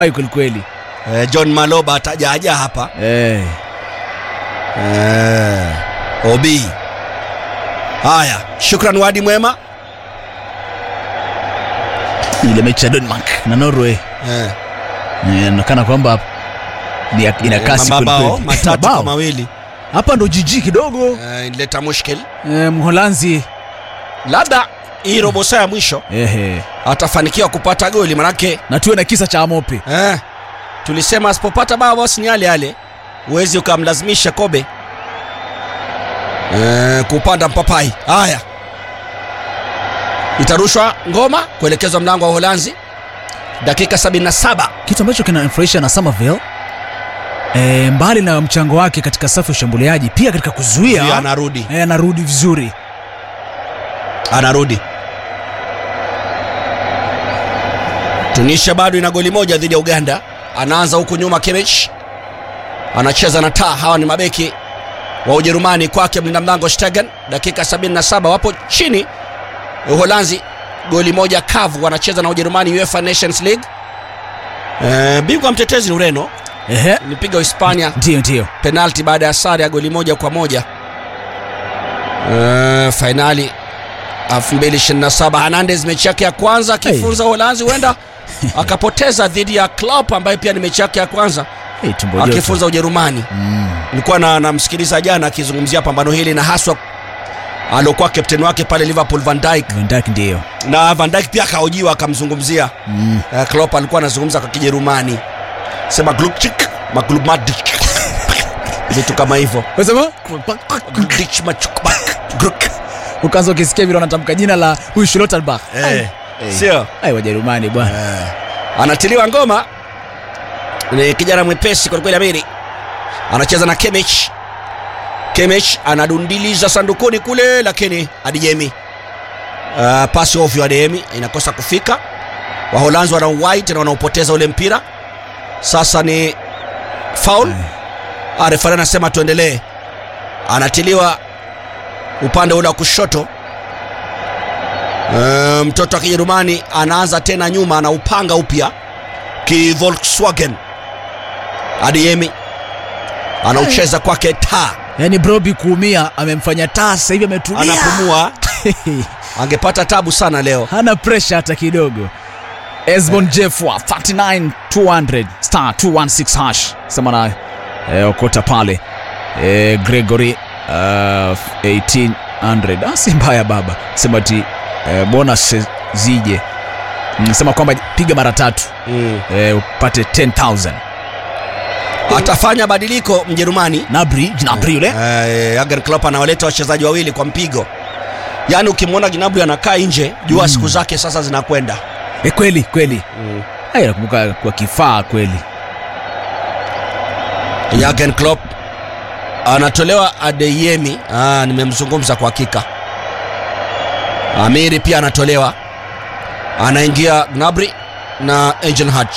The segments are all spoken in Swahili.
ai kwelikweli eh, John Maloba atajaja hapa eh. eh, Obi. Haya, shukran wadi mwema ile mechi ya denmark na norway eh, Eh, inaonekana kwamba ni ya- ina kasi mabao kwelikweli. matatu Mabao. kwa mawili hapa ndo jiji kidogo eh, ileta mushkil eh, mholanzi labda hii robo saa ya mwisho ehe atafanikiwa kupata goli manake na tuwe na kisa cha amope eh, tulisema asipopata bao basi ni yale yale huwezi ukamlazimisha kobe eh, kupanda mpapai haya itarushwa ngoma kuelekezwa mlango wa uholanzi dakika 77 kitu ambacho kinafurahisha na Somerville e, mbali na mchango wake katika safu ya ushambuliaji pia katika kuzuia Pia anarudi e, anarudi vizuri anarudi tunisia bado ina goli moja dhidi ya uganda anaanza huku nyuma Kimmich anacheza na taa hawa ni mabeki wa ujerumani kwake mlinda mlango stegen dakika 77 wapo chini uholanzi goli moja kavu wanacheza na ujerumani uefa nations league e, bingwa mtetezi ni ureno ehe ilipiga hispania ndio ndio penalti baada ya sare ya goli moja kwa moja uh, fainali 2027 hernandez mechi yake ya kwanza akifunza uholanzi huenda akapoteza dhidi ya Klopp ambaye pia ni mechi yake ya kwanza hey, tumbo joto. akifunza ujerumani mm. nilikuwa na namsikiliza jana akizungumzia pambano hili na haswa aliokuwa kapteni wake pale liverpool van Dijk Van Dijk ndio na van Dijk pia akahojiwa akamzungumzia mm. uh, Klopp alikuwa anazungumza kwa kijerumani sema glukchik maglubmadik vitu kama hivyo Unasema? Glukchik, machukbak, gluk. ukaanza ukisikia vile wanatamka jina la huyu Schlotterbach Eh, sio ai wajerumani bwana anatiliwa ngoma ni kijana mwepesi kwelikweli amiri anacheza na Kimmich Kimmich anadundiliza sandukuni kule lakini adijemi uh, pasi ovyo ademi inakosa kufika waholanzi wana white na wanaopoteza ule mpira sasa ni faul Ah, refari anasema tuendelee anatiliwa upande ule wa kushoto Eh, mtoto wa kijerumani anaanza tena nyuma anaupanga upya ki volkswagen adiemi anaucheza kwake taa yaani brobi kuumia amemfanya taa sasa hivi ametulia anapumua angepata tabu sana leo hana presha hata kidogo esbon jefwa 39200 star 216 hash sema na eh, okota pale eh, gregory uh, 1800 ah, si mbaya baba sema ti eh, bonus zije Mm, sema kwamba piga mara tatu mm. eh, upate 10000 atafanya badiliko mjerumani nabri nabri yule eh, Jurgen Klopp anawaleta wachezaji wawili kwa mpigo yaani ukimwona gnabry anakaa nje jua siku zake sasa zinakwenda eh, kweli kweli mm. Ai, nakumbuka kwa kifaa kweli Jurgen Klopp anatolewa Adeyemi. Ah, nimemzungumza kwa hakika. Amiri pia anatolewa, anaingia Gnabry na Angel Hutch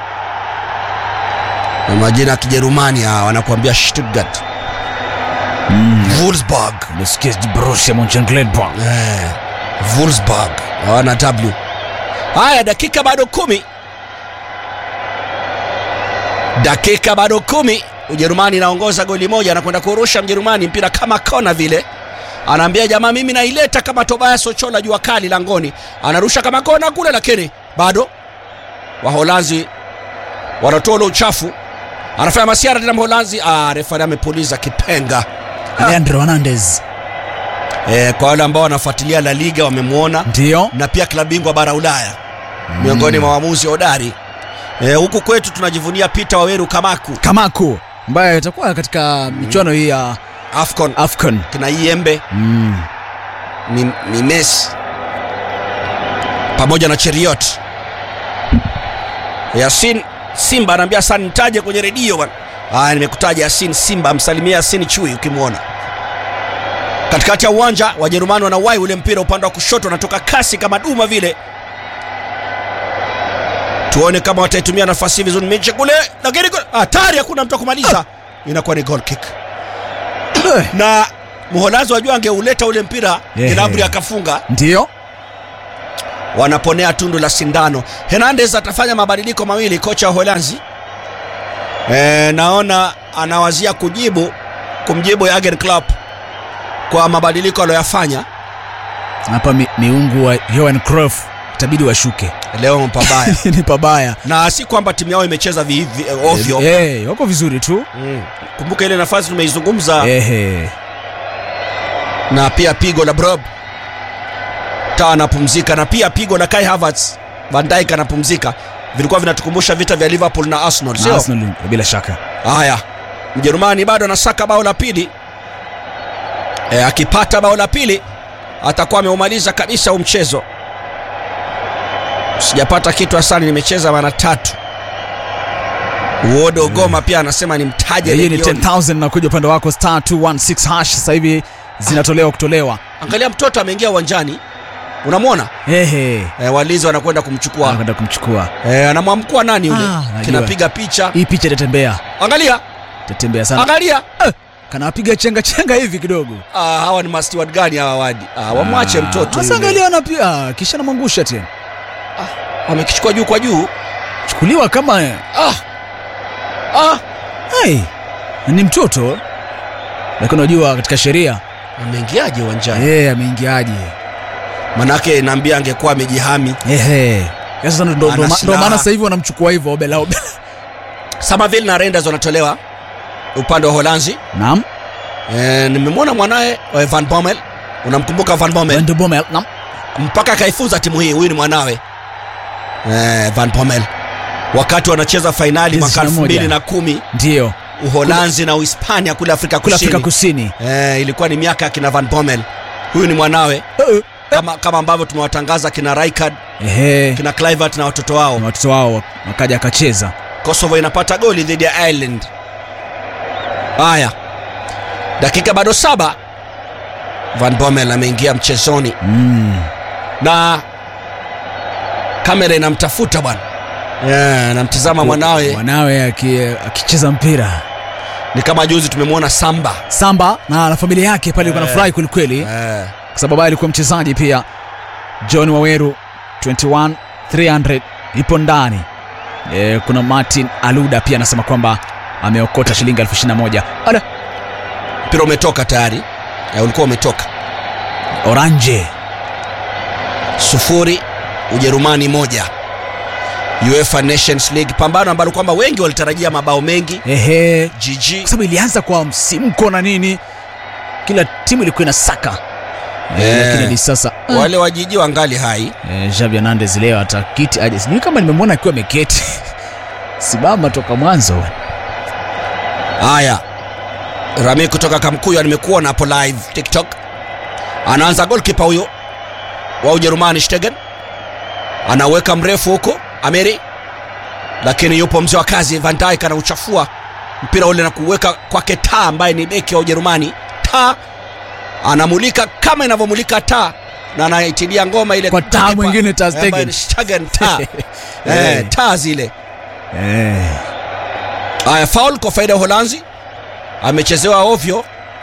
na majina ya Kijerumani ah, wanakuambia Stuttgart, Wolfsburg, nasikia borussia monchengladbach eh, Wolfsburg hawana W. Haya, dakika bado kumi, dakika bado kumi. Ujerumani inaongoza goli moja, anakwenda kurusha Mjerumani mpira kama kona vile, anaambia jamaa, mimi naileta kama Tobias Ochola jua kali langoni, anarusha kama kona kule, lakini bado Waholanzi wanatoa ule uchafu, anafanya masiara tena Mholanzi. Ah, refari amepuliza kipenga. leandro hernandez E, kwa wale ambao wanafuatilia La Liga wamemwona ndio na pia klabu bingwa bara Ulaya miongoni mwa waamuzi hodari. E, huku kwetu tunajivunia Peter Waweru Kamaku kamako ambaye itakuwa katika michuano hii ya Afcon afcon kina Iembe mm. ni, ni Messi pamoja na Cheriot. Yasin Simba anaambia sana nitaje kwenye redio bwana. Haya, nimekutaja Yasin Simba, msalimia Yasin Chui ukimwona katikati ya uwanja. Wajerumani wanawai ule mpira upande wa kushoto, unatoka kasi kama duma vile. Tuone kama wataitumia nafasi vizuri mechi kule, lakini kule- hatari, hakuna mtu wa kumaliza, inakuwa ni goal kick na Mholanzi wajua angeuleta ule mpira Ehe. Gnabry akafunga. ndio wanaponea tundu la sindano. Hernandez atafanya mabadiliko mawili, kocha wa Holanzi. E, naona anawazia kujibu kumjibu Jurgen Klopp kwa mabadiliko aliyoyafanya hapa mi, miungu wa Johan Cruyff itabidi washuke leo pabaya, ni pabaya na si kwamba timu yao imecheza vi, vi, ovyo Eh, wako vizuri tu mm. Kumbuka ile nafasi tumeizungumza Ehe. na pia pigo la Brob ta anapumzika na pia pigo la Kai Havertz, Van Dijk anapumzika, vilikuwa vinatukumbusha vita vya Liverpool na Arsenal, Na sio? Arsenal bila shaka Haya, Mjerumani bado anasaka bao la pili e, akipata bao la pili atakuwa ameumaliza kabisa huu mchezo. Sijapata kitu Hasani, nimecheza mara tatu. Uodo Goma pia anasema ni mtaje hii ni Legion. 10000 na kuja upande wako star 216 hash sasa hivi zinatolewa kutolewa Angalia mtoto ameingia uwanjani, unamwona ehe e, walinzi wanakwenda kumchukua anakwenda kumchukua e, anamwamkua nani yule Ah, najua. kinapiga picha. hii picha itatembea Angalia, itatembea sana angalia kanapiga chenga chenga hivi kidogo ah, hawa ni masteward gani hawa wadi? Ah, wamwache mtoto sasa yule. angalia anapia kisha namwangusha tena Wamekichukua juu kwa juu. chukuliwa kama Ah. Ah. hey, ni mtoto lakini unajua katika sheria Ameingiaje uwanjani? yeye ameingiaje Manake naambia angekuwa amejihami. ehe sasa ndo- ndo- Ana ndo ma- ndo silaha. maana sasa hivi wanamchukua hivyo obela obela Samaville na Renders wanatolewa upande wa Holanzi. naam E, nimemwona mwanaye eh, Van Bommel. Unamkumbuka Van Bommel? Van de Bommel naam Mpaka akaifunza timu hii. Huyu ni mwanawe e, Van Bommel wakati wanacheza fainali mwaka 21. 2010 ndio Uholanzi na Uhispania kule Afrika kule Kusini. Afrika Kusini Eh, ilikuwa ni miaka ya kina Van Bommel. Huyu ni mwanawe Eh, kama, kama ambavyo tumewatangaza kina Rijkaard, ehe kina Kluivert na watoto wao. na watoto wao wakaja akacheza Kosovo inapata goli dhidi ya Ireland. Haya, dakika bado saba, Van Bommel ameingia mchezoni mm. na kamera inamtafuta bwana, yeah, anamtizama mwanawe. mwanawe aki- akicheza mpira Ni kama juzi tumemwona Samba samba na na familia yake pale ilikuwa Eh. nafurahi kwelikweli eh, kwa sababu yeye alikuwa mchezaji pia john waweru 21 300 ipo ndani e, kuna martin aluda pia anasema kwamba ameokota shilingi elfu ishirini na moja Ala, mpira umetoka tayari eh, ulikuwa umetoka oranje sufuri Ujerumani moja UEFA Nations League, pambano ambalo kwamba wengi walitarajia mabao mengi. ehe GG kwa sababu ilianza kwa msimko na nini kila timu ilikuwa inasaka e, Eh. lakini hadi sasa wale wa GG wangali hai. e, Xavi Hernandez leo atakiti aje sijui kama nimemwona akiwa ameketi simama toka mwanzo Haya, Rami kutoka Kamkuya, nimekuona hapo live TikTok. Anaanza goalkeeper huyo wa Ujerumani Stegen, anaweka mrefu huko Ameri, lakini yupo mzee wa kazi Van Dijk anauchafua mpira ule na kuweka kwake taa ambaye ni beki wa Ujerumani. Taa anamulika kama inavyomulika taa na anaitilia ngoma ile Kwa taa goalkeeper, mwingine Ter Stegen. ambaye ni Stegen taa eh, taa zile Eh. Haya, foul kwa faida ya Uholanzi, amechezewa ovyo.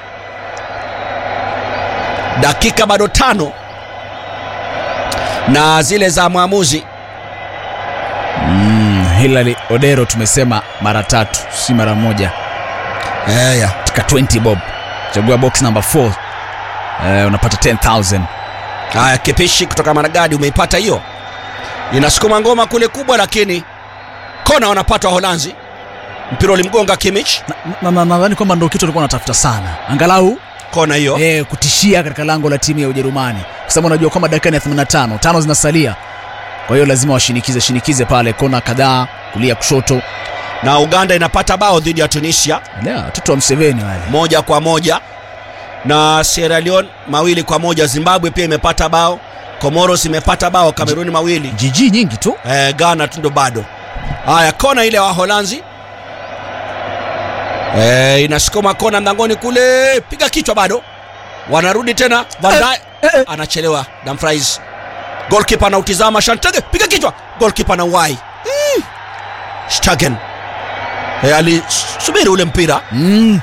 Dakika bado tano na zile za mwamuzi Mm, Hilary Odero tumesema mara tatu si mara moja Eya. katika 20 bob chagua box number 4 eh, unapata 10000 Haya, kipishi kutoka Maragadi, umeipata hiyo, inasukuma ngoma kule kubwa, lakini kona wanapata Waholanzi. Mpira ulimgonga Kimmich, Na- na- na- nadhani kwamba ndo kitu alikuwa anatafuta sana angalau kona hiyo eh, kutishia katika lango la timu ya Ujerumani kwa sababu unajua kwamba dakika ni ya 85 tano zinasalia kwa hiyo lazima washinikize shinikize pale kona kadhaa kulia kushoto na Uganda inapata bao dhidi ya Tunisia Lea, watoto wa Mseveni wale moja kwa moja na Sierra Leone mawili kwa moja. Zimbabwe pia imepata bao, Comoros imepata bao, Kameruni mawili jiji nyingi tu eh, Ghana tu ndo bado. Haya, kona ile ya Waholanzi eh, inasukuma kona mlangoni kule, piga kichwa, bado wanarudi tena. Van Dijk eh, eh. anachelewa, Dumfries goalkeeper anautizama, Shantege piga kichwa, goalkeeper na wai mm. Stagen eh, alisubiri ule mpira mm.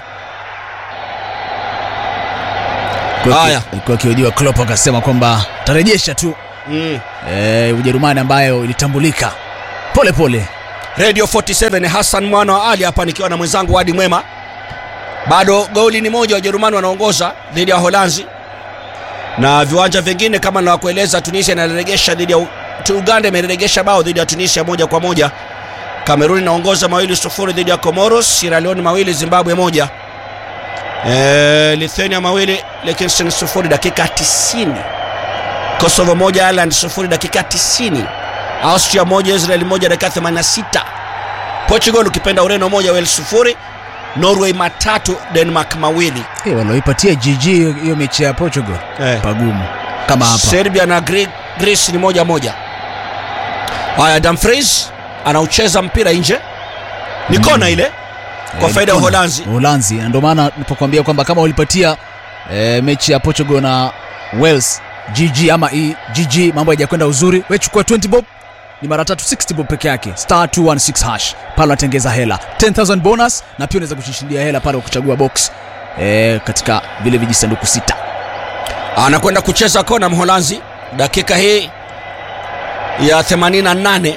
Kwa- Haya. alikuwa akihojiwa Klopp akasema kwamba tarejesha tu mm. e, Ujerumani ambayo ilitambulika pole pole. radio 47 hassan mwana wa ali hapa nikiwa na mwenzangu wadi mwema bado goli ni moja wajerumani wanaongoza dhidi ya holanzi na viwanja vingine kama nawakueleza tunisia inaregesha dhidi ya U- tu- uganda imeregesha bao dhidi ya tunisia moja kwa moja kamerun inaongoza mawili sufuri dhidi ya comoros sierra leone mawili zimbabwe moja e, lithuania mawili liechtenstein sufuri dakika 90 kosovo moja ireland sufuri dakika 90 austria moja israel moja dakika 86 portugal ukipenda ureno moja wales sufuri norway matatu denmark mawili Hey, walioipatia GG hiyo hiyo mechi ya Portugal eh. pagumu kama hapa. serbia na Gre- greece ni moja moja haya dumfries anaucheza mpira nje ni Mm. kona ile kwa Eh, faida ya kona. uholanzi Uholanzi, na ndio maana nilipokuambia kwamba kama ulipatia e, mechi ya Portugal na Wales GG ama hii GG, mambo hayajakwenda uzuri, we chukua 20 bob ni mara tatu 60 bob peke yake, star 216 hash pale unatengeza hela 10000 bonus, na pia unaweza kushindia hela pale kwa kuchagua box e, katika vile vijisanduku sita. anakwenda kucheza kona mholanzi dakika hii ya 88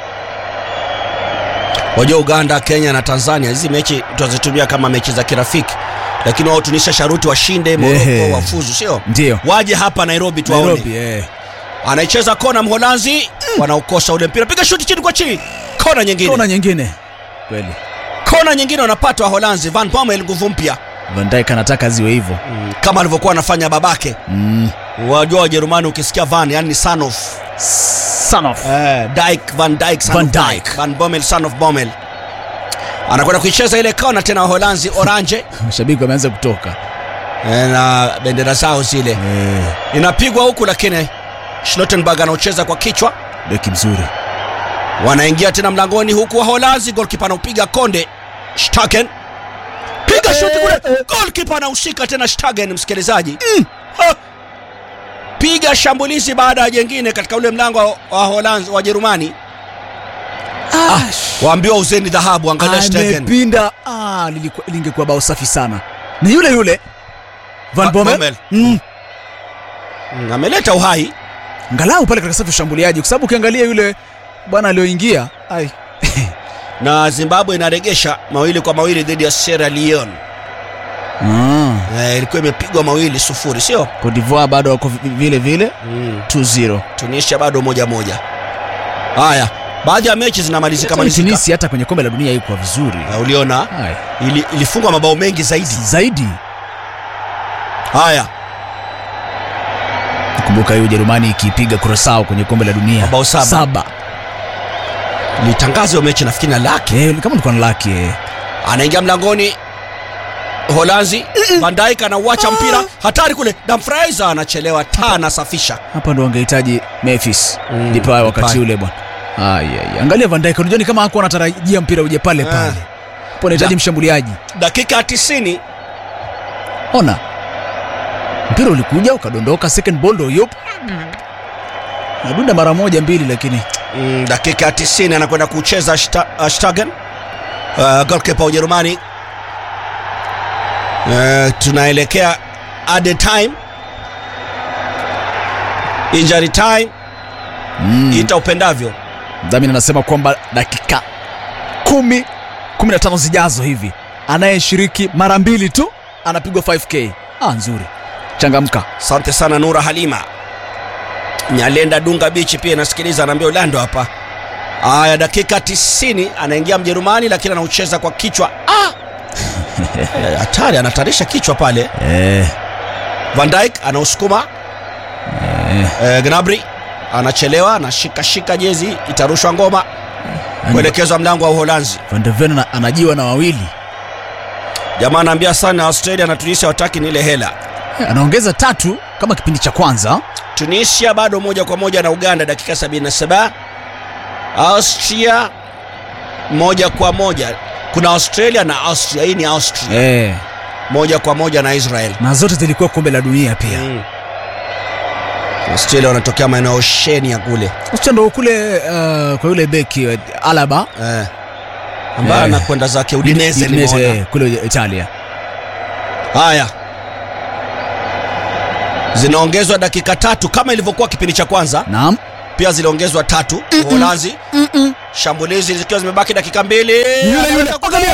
wajua uganda kenya na tanzania hizi mechi tunazitumia kama mechi za kirafiki lakini wao tunisha sharuti washinde Ehe. moroko wafuzu sio Ndio waje hapa nairobi tuwaone Nairobi eh. anaicheza kona mholanzi wanaukosa ule mpira piga shuti chini kwa chini kona nyingine Kona nyingine kweli, kona nyingine wanapata waholanzi van Bommel nguvu mpya Van Dijk anataka ziwe hivyo mm, kama alivyokuwa anafanya babake mm. wajua wajerumani ukisikia van yani son of Son of Eh, Dijk, Van Dijk, son Van of Dijk. Dijk. Van Bommel, son of Bommel. Anakwenda kuicheza ile kona tena Waholanzi orange mashabiki wameanza kutoka eh, na bendera zao zile eh, inapigwa huku, lakini Schlottenberg anaucheza kwa kichwa, beki mzuri wanaingia tena mlangoni huku Waholanzi, golkipa anaupiga konde Stagen, piga shuti kule, golkipa anaushika tena Stagen, msikilizaji mm. ha. piga shambulizi baada ya jengine katika ule mlango wa Waholanzi wa Jerumani, ah, waambiwa uzeni dhahabu, angalia Stagen. amepinda ah, lilikuwa- lingekuwa bao safi sana ni yule yule Van Va- Bommel Bommel. mm. Mm, ameleta uhai ngalau pale katika safu ya ushambuliaji kwa sababu ukiangalia yule bwana aliyoingia ai na Zimbabwe inaregesha mawili kwa mawili dhidi ya Sierra Leone. ah. Eh, ilikuwa imepigwa mawili sufuri, sio? Cote d'Ivoire bado wako vi- vile vile Mm. 2-0 Tunisia bado moja moja. Haya, baadhi ya mechi zinamalizika Hata malizika. Tunisia hata kwenye kombe la dunia iko vizuri Na uliona ai ili, ilifungwa mabao mengi zaidi. zaidi Haya, kumbuka hiyo Ujerumani ikipiga Curacao kwenye kombe la dunia Mabao saba. saba. litangaza hiyo mechi nafikiri na laki. Eh, kama ulikuwa na laki eh. Anaingia mlangoni Holanzi, Van Dijk anauacha mpira hatari kule. Dumfries anachelewa, taa anasafisha. hapa ndo wangehitaji Memphis Mm, Depay wakati Depay. ule bwana Ai, ai, angalia Van Dijk unajua ni kama hakuwa anatarajia mpira uje pale Ah. pale hapo anahitaji Ja. mshambuliaji Dakika ya 90 ona mpira ulikuja ukadondoka second ball ndo yup nadunda mara moja mbili lakini Mm, dakika ya 90 anakwenda kucheza Sta- uh, Stagen uh, golkipa wa Ujerumani. Uh, tunaelekea added time, injury time, mm. ita upendavyo. dhamini anasema kwamba dakika kumi kumi na tano zijazo hivi anayeshiriki mara mbili tu anapigwa 5k ah, nzuri changamka Asante sana Nura Halima Nyalenda Dunga Bichi pia inasikiliza, anaambia Ulando hapa. Aya, dakika 90 anaingia Mjerumani, lakini anaucheza kwa kichwa. Ah! Eh, Hatari, anatarisha kichwa pale. eh, Van Dijk anausukuma eh. eh, Gnabry anachelewa, anashika shika jezi, itarushwa ngoma kuelekezwa mlango wa Uholanzi. Van de Ven ana- anajiwa na wawili Jamaa anaambia sana Australia na Tunisia wataki ni ile hela. Eh, anaongeza tatu kama kipindi cha kwanza Tunisia bado moja kwa moja na Uganda dakika 77. Austria moja kwa moja. Kuna Australia na Austria. Hii ni Austria eh, moja kwa moja na Israel. na zote zilikuwa kombe la dunia pia Mm. Australia wanatokea maeneo ya Oceania kule Austria ndo kule uh, kwa yule beki uh, Alaba eh, ambaye Eh. anakwenda zake Udinese. Udinese, nimeona. eh, kule Italia Haya, zinaongezwa dakika tatu kama ilivyokuwa kipindi cha kwanza naam pia ziliongezwa tatu uholanzi shambulizi zikiwa zimebaki dakika mbili Yule, yule, angalia.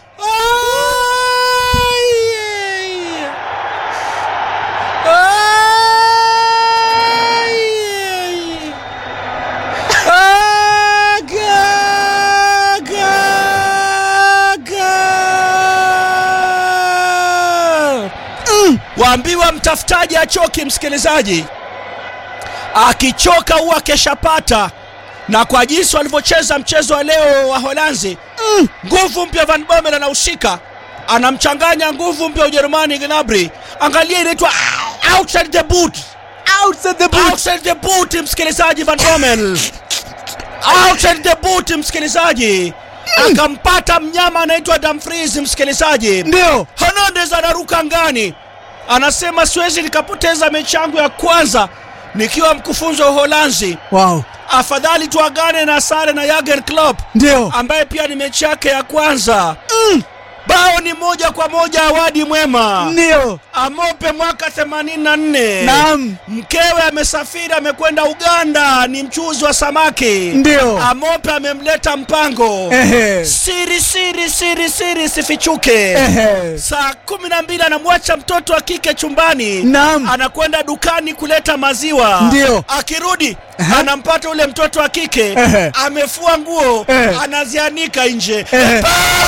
waambiwa mtafutaji achoki msikilizaji akichoka huwa keshapata na kwa jinsi walivyocheza mchezo wa leo wa holanzi nguvu mpya van bomen anahusika anamchanganya nguvu mpya ujerumani gnabry angalia inaitwa outside the boot outside the boot outside the boot msikilizaji van bomen outside the boot msikilizaji akampata mnyama anaitwa damfries msikilizaji ndio Hernandez anaruka ngani, anasema siwezi nikapoteza mechi yangu ya kwanza nikiwa mkufunzi wa Uholanzi. wow Afadhali tuagane na sare na Jurgen Klopp ndio ambaye pia ni mechi yake ya kwanza. Bao ni moja kwa moja, awadi mwema. ndio Amope mwaka 84 naam mkewe amesafiri, amekwenda Uganda, ni mchuzi wa samaki. ndio Amope amemleta mpango ehe siri siri siri siri sifichuke ehe saa kumi na mbili anamwacha mtoto wa kike chumbani naam anakwenda dukani kuleta maziwa Ndio. akirudi Aha. anampata ule mtoto wa kike Ehe. amefua nguo Ehe. anazianika nje ehe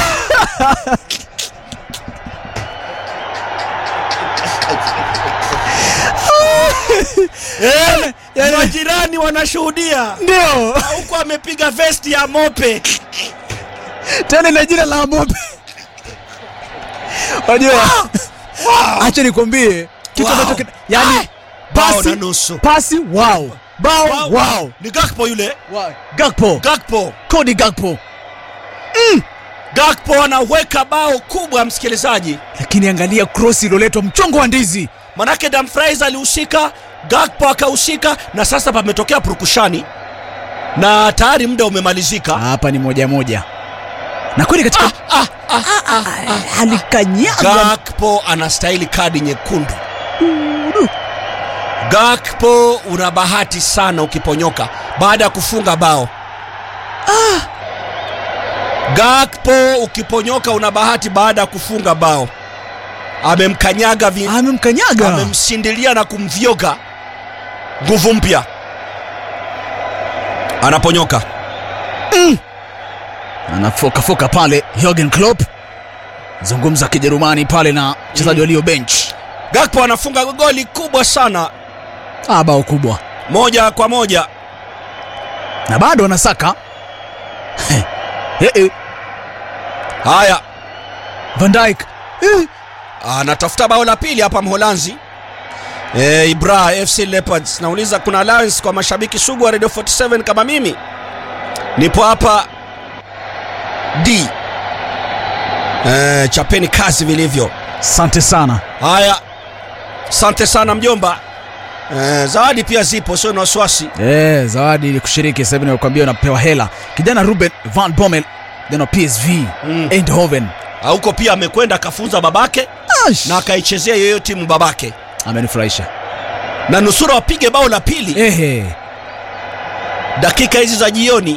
Eh, yani- majirani wanashuhudia ndio huku amepiga vesti ya mope tena ile jina la mope unajua acha nikwambie kitu Wow. ambacho kina- yani Ah, bao pasi na nusu pasi wow bao Wow. wow ni gakpo yule Gakpo gakpo Cody Gakpo gakpo anaweka bao kubwa msikilizaji lakini angalia cross iliyoletwa mchongo wa ndizi manake Dumfries alihusika, Gakpo akahusika, na sasa pametokea purukushani na tayari muda umemalizika. hapa ni moja moja na kweli katika Ah, ah, ah, alikanyaga Gakpo anastahili kadi nyekundu. Gakpo una bahati sana ukiponyoka baada ya kufunga bao. Gakpo ukiponyoka una bahati baada ya kufunga bao. Amemkanyaga vi, amemkanyaga amemsindilia na kumvyoga nguvu mpya anaponyoka anafokafoka pale Jurgen Klopp zungumza Kijerumani pale na mchezaji walio bench gakpo anafunga goli kubwa sana ah, bao kubwa moja kwa moja na bado anasaka Eh, eh, haya Van Dijk Eh, anatafuta bao la pili hapa mholanzi e, ibra fc leopards nauliza kuna allowance kwa mashabiki sugu wa radio 47 kama mimi nipo hapa d e, chapeni kazi vilivyo asante sana haya asante sana mjomba e, zawadi pia zipo sio na wasiwasi Eh, zawadi ili kushiriki sasa hivi nakwambia unapewa hela kijana Ruben Van Bommel kijana wa PSV Mm. Eindhoven huko pia amekwenda akafunza babake Ash! na akaichezea yoyo timu babake amenifurahisha na nusura wapige bao la pili ehe dakika hizi za jioni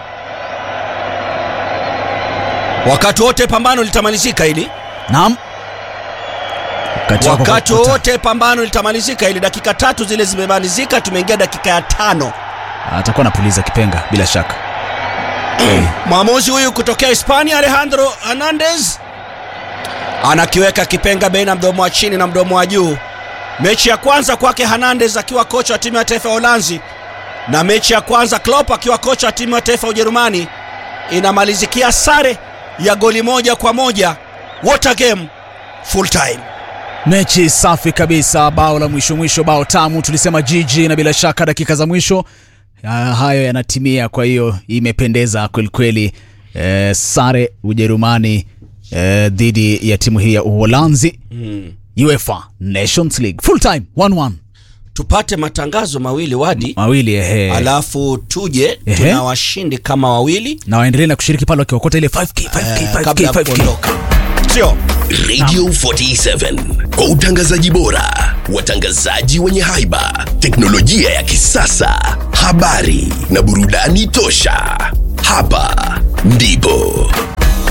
wakati wote pambano litamalizika hili naam wakati, wako wakati kukuta. wote pambano litamalizika hili dakika tatu zile zimemalizika tumeingia dakika ya tano atakuwa anapuliza kipenga bila shaka mwamuzi huyu kutokea hispania alejandro hernandez anakiweka kipenga baina mdomo wa chini na mdomo wa juu mechi ya kwanza kwake hernandez akiwa kocha wa timu ya taifa ya uholanzi na mechi ya kwanza Klopp akiwa kocha wa timu ya taifa ya ujerumani inamalizikia sare ya goli moja kwa moja water game full time mechi safi kabisa bao la mwisho mwisho bao tamu tulisema jiji na bila shaka dakika za mwisho ah, hayo yanatimia kwa hiyo imependeza kwelikweli eh, sare ujerumani eh, dhidi ya timu hii ya uholanzi mm. uefa nations league full time 1-1 tupate matangazo mawili wadi mawili ehe alafu tuje Ehe. tuna washindi kama wawili na waendelee na kushiriki pale wakiokota ile 5k 5k eh, 5k kabla ya 5k kuondoka sio Radio 47 kwa utangazaji bora, watangazaji wenye haiba, teknolojia ya kisasa, habari na burudani tosha. Hapa ndipo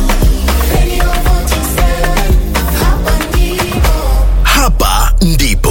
hapa ndipo